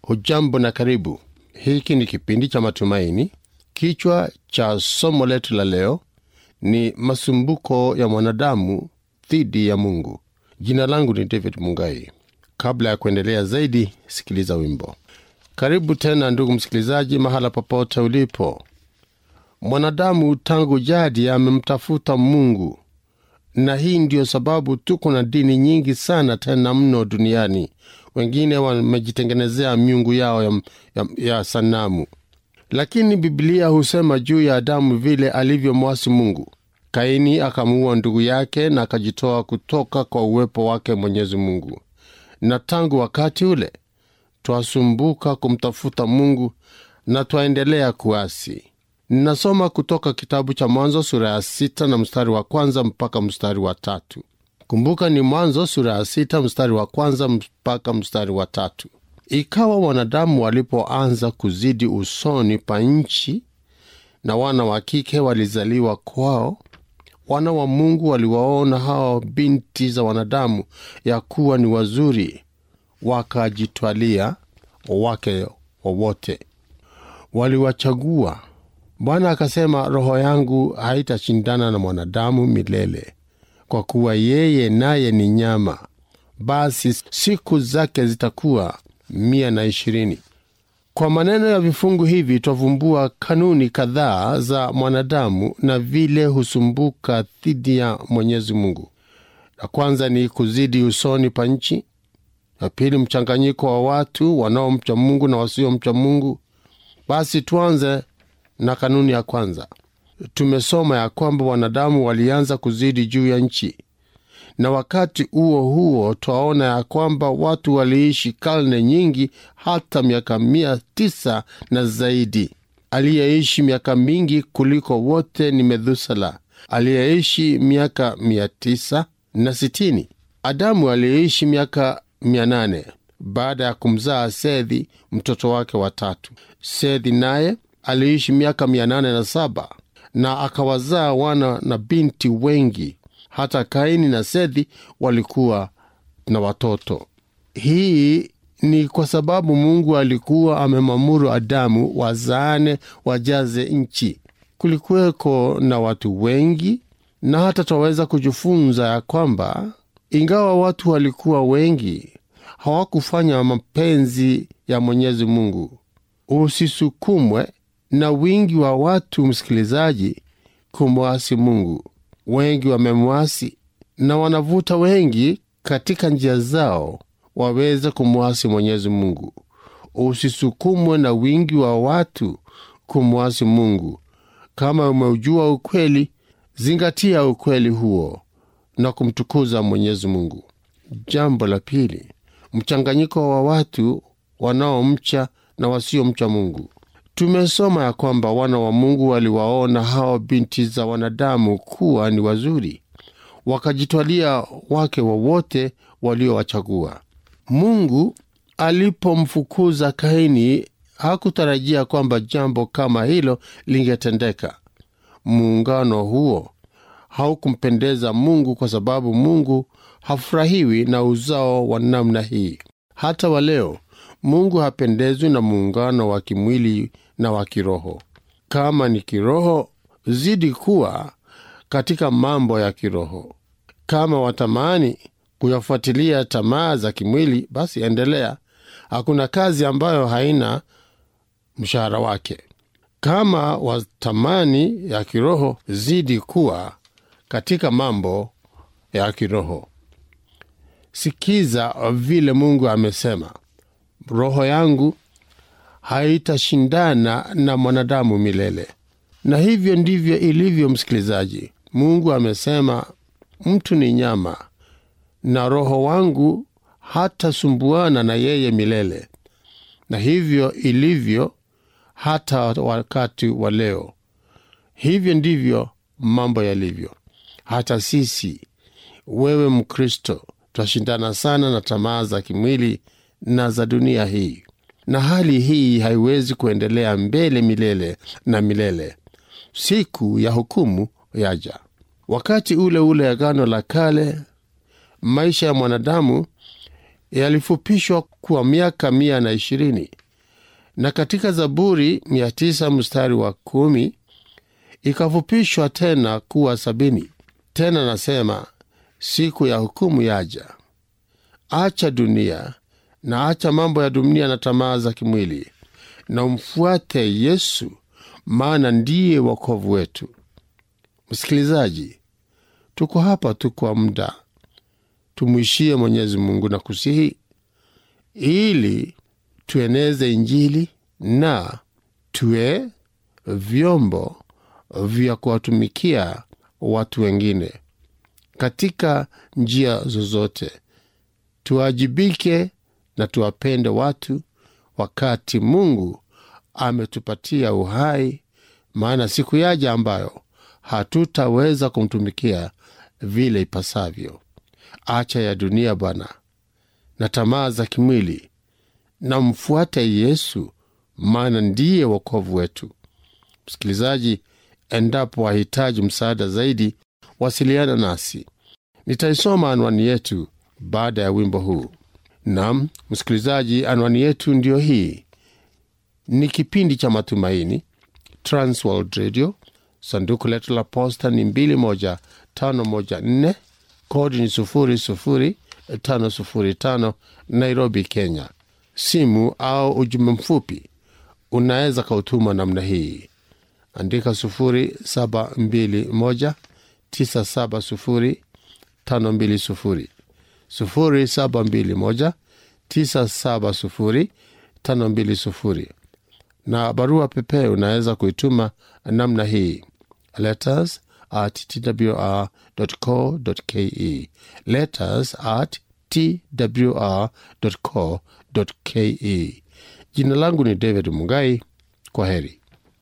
Hujambo na karibu. Hiki ni kipindi cha matumaini. Kichwa cha somo letu la leo ni masumbuko ya mwanadamu dhidi ya Mungu. Jina langu ni David Mungai. Kabla ya kuendelea zaidi, sikiliza wimbo. Karibu tena ndugu msikilizaji, mahala popote ulipo. Mwanadamu tangu jadi amemtafuta Mungu, na hii ndiyo sababu tuko na dini nyingi sana tena mno duniani. Wengine wamejitengenezea miungu yao ya, ya, ya sanamu, lakini Biblia husema juu ya Adamu vile alivyomwasi Mungu. Kaini akamuua ndugu yake na akajitoa kutoka kwa uwepo wake Mwenyezi Mungu, na tangu wakati ule twasumbuka kumtafuta Mungu na twaendelea kuasi. Ninasoma kutoka kitabu cha Mwanzo sura ya sita na mstari wa kwanza mpaka mstari wa tatu. Kumbuka ni Mwanzo sura ya sita mstari wa kwanza mpaka mstari wa tatu. Ikawa wanadamu walipoanza kuzidi usoni pa nchi, na wana wa kike walizaliwa kwao, wana wa Mungu waliwaona hao binti za wanadamu ya kuwa ni wazuri, wakajitwalia wake wowote, waliwachagua. Bwana akasema, roho yangu haitashindana na mwanadamu milele, kwa kuwa yeye naye ni nyama, basi siku zake zitakuwa mia na ishirini. Kwa maneno ya vifungu hivi twavumbua kanuni kadhaa za mwanadamu na vile husumbuka dhidi ya Mwenyezi Mungu. La kwanza ni kuzidi usoni pa nchi. La pili, mchanganyiko wa watu wanaomcha Mungu na wasiomcha Mungu. Basi tuanze na kanuni ya kwanza. Tumesoma ya kwamba wanadamu walianza kuzidi juu ya nchi, na wakati huo huo twaona ya kwamba watu waliishi karne nyingi, hata miaka mia tisa na zaidi. Aliyeishi miaka mingi kuliko wote ni Methusela aliyeishi miaka mia tisa na sitini. Adamu aliyeishi miaka mia nane baada ya kumzaa Sethi mtoto wake wa tatu. Sethi naye aliishi miaka mia nane na saba na akawazaa wana na binti wengi. Hata Kaini na Sethi walikuwa na watoto. Hii ni kwa sababu Mungu alikuwa amemwamuru Adamu wazaane, wajaze nchi. Kulikuweko na watu wengi, na hata twaweza kujifunza ya kwamba ingawa watu walikuwa wengi, hawakufanya mapenzi ya Mwenyezi Mungu. Usisukumwe na wingi wa watu, msikilizaji, kumwasi Mungu. Wengi wamemwasi na wanavuta wengi katika njia zao waweze kumwasi Mwenyezi Mungu. Usisukumwe na wingi wa watu kumwasi Mungu. Kama umeujua ukweli, zingatia ukweli huo na kumtukuza Mwenyezi Mungu. Jambo la pili, mchanganyiko wa watu wanaomcha na wasiomcha Mungu. Tumesoma ya kwamba wana wa Mungu waliwaona hao binti za wanadamu kuwa ni wazuri, wakajitwalia wake wowote waliowachagua. Mungu alipomfukuza Kaini hakutarajia kwamba jambo kama hilo lingetendeka. Muungano huo haukumpendeza Mungu kwa sababu Mungu hafurahiwi na uzao wa namna hii. Hata wa leo Mungu hapendezwi na muungano wa kimwili na wa kiroho. Kama ni kiroho, zidi kuwa katika mambo ya kiroho. Kama watamani kuyafuatilia tamaa za kimwili, basi endelea. Hakuna kazi ambayo haina mshahara wake. Kama watamani ya kiroho, zidi kuwa katika mambo ya kiroho. Sikiza vile Mungu amesema, roho yangu haitashindana na mwanadamu milele. Na hivyo ndivyo ilivyo, msikilizaji. Mungu amesema mtu ni nyama, na roho wangu hatasumbuana na yeye milele. Na hivyo ilivyo hata wakati wa leo. Hivyo ndivyo mambo yalivyo. Hata sisi, wewe Mkristo, twashindana sana na tamaa za kimwili na za dunia hii, na hali hii haiwezi kuendelea mbele milele na milele. Siku ya hukumu yaja. Wakati ule ule Agano la Kale, maisha ya mwanadamu yalifupishwa kwa miaka mia na ishirini na katika Zaburi mia tisa mstari wa kumi ikafupishwa tena kuwa sabini. Tena nasema siku ya hukumu yaja. Acha dunia na acha mambo ya dunia na tamaa za kimwili, na umfuate Yesu, maana ndiye wokovu wetu. Msikilizaji, tuko hapa tu kwa muda, tumwishie Mwenyezi Mungu na kusihi ili tueneze Injili na tuwe vyombo vya kuwatumikia watu wengine katika njia zozote. Tuwajibike na tuwapende watu wakati Mungu ametupatia uhai, maana siku yaja ambayo hatutaweza kumtumikia vile ipasavyo. Acha ya dunia Bwana na tamaa za kimwili, na mfuate Yesu, maana ndiye wokovu wetu. Msikilizaji, endapo wahitaji msaada zaidi, wasiliana nasi. Nitaisoma anwani yetu baada ya wimbo huu. Nam msikilizaji, anwani yetu ndiyo hii. Ni kipindi cha Matumaini, Transworld Radio. Sanduku letu la posta ni 21514 kodi ni 00505 Nairobi, Kenya. Simu au ujumbe mfupi unaweza kautuma namna hii, andika 0721 970 520 0721 970 520 na barua pepe unaweza kuituma namna hii letters at twr.co.ke letters at twr.co.ke jina langu ni david mungai kwa heri